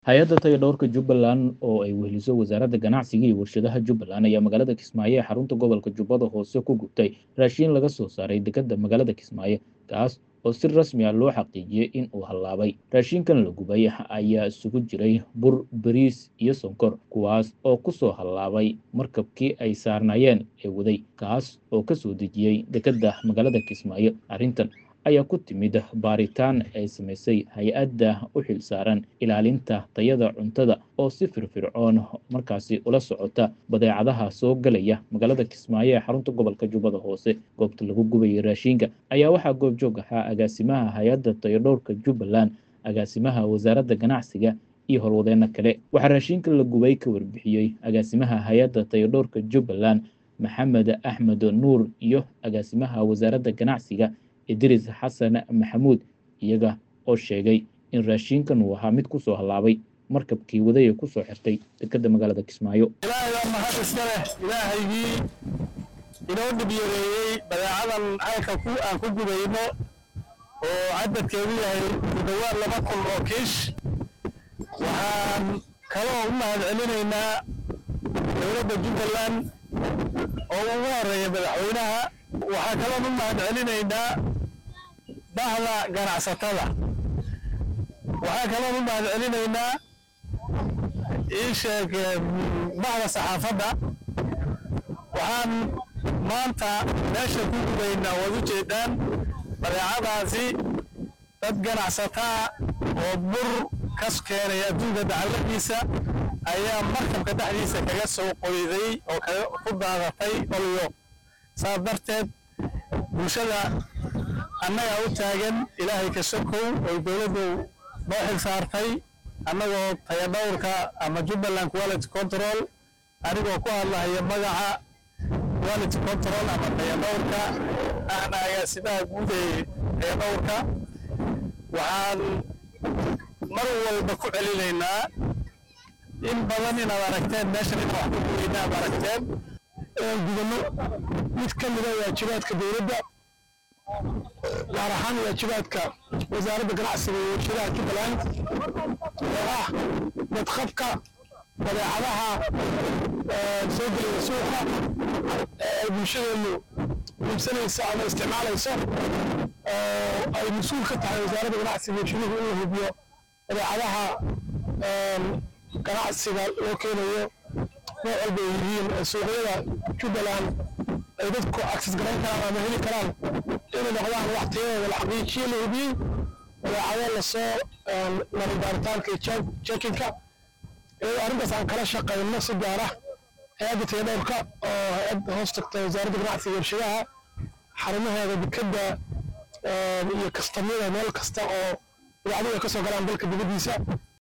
hay-adda tayadhowrka jubbaland oo ay weheliso wasaaradda ganacsiga iyo warshadaha jubbaland ayaa magaalada kismaayo ee xarunta gobolka jubbada hoose ku gubtay raashiin laga soo saaray dekedda magaalada kismaayo kaas oo si rasmi ah loo xaqiijiyey in uu hallaabay raashinkan la gubay ayaa isugu jiray bur bariis iyo sonkor kuwaas oo ku soo hallaabay markabkii ay saarnaayeen ee waday kaas oo ka soo dejiyey dekedda magaalada kismaayo arrintan ayaa ku timid baaritaan ay samaysay hay-adda u xil saaran ilaalinta tayada cuntada oo si firfircoon markaasi ula socota badeecadaha soo galaya magaalada kismaayo ee xarunta gobolka jubbada hoose goobta lagu gubayay raashinka ayaa waxaa goobjoog ahaa agaasimaha hay-adda tayadhowrka jubbaland agaasimaha wasaaradda ganacsiga iyo howlwadeenno kale waxaa raashinka la gubay ka warbixiyey agaasimaha hay-adda tayadhowrka jubbaland maxamed axmed nuur iyo agaasimaha wasaaradda ganacsiga idris xasan maxamuud iyaga oo sheegay in raashinkan uu ahaa mid ku soo hallaabay markabkii wadaya ku soo xirtay dekedda magaalada kismaayo ilaahay baa mahad iska leh ilaahaygii inoo dhib yareeyey badeecadan halka ku aan ku gubayno oo cadadkeedu yahay ku dhowaad laba kun oo kiish waxaan kaloo u mahad celinaynaa dowladda jubbaland oo ugu horeeya madaxweynaha waxaa kaloon u mahad celinaynaa bahda ganacsatada waxaa kaloon u mahad celinaynaa ii sheeg bahda saxaafadda waxaan maanta meesha ku gubaynaa waad u jeedaan badeecadaasi dad ganacsataa oo bur kas keenay adduunka dacaladiisa ayaa markabka dhexdiisa kaga soo qoyday oo ku daadatay olyo saas darteed bulshada annagaa u taagan ilaahay ka sokow oo dowladdu noo xil saartay annagoo tayadhowrka ama jubbaland quality control anigoo ku hadlahaya magaca quality control ama tayadhowrka ahna agaasimaha guud ee tayadhowrka waxaan mar walba ku celinaynaa in badan inaad aragteen meeshan in wax ku guweyna aad aragteen gudano mid ka mida waajibaadka dowladda gaar ahaan waajibaadka wasaaradda ganacsiga iyo warshadaha jubbaland oo ah badqabka badeecadaha soo gelaya suuqa ee ay bulshadeenu iibsanayso ama isticmaalayso oo ay mas-uul ka tahay wasaaradda ganacsiga iyo warshaduhu in la hubiyo badeecadaha ganacsiga loo keenayo nooc walba ay yihiin suuqyada jubbaland ay dadku access garayn karaan ama heli karaan inay noqdaan wax tayadooda la xaqiijiyo la hubiyey badeecado lasoo maray baaritaanka iyo jekinka iyadoo arrintaas aan kala shaqayno si gaar ah hay-adda tayadhowrka oo hay-ad hoos tagta wasaaradda ganacsiga warshadaha xarumaheeda dekedda iyo kastamyada meel kasta oo badeecadu ay ka soo galaan dalka dibaddiisa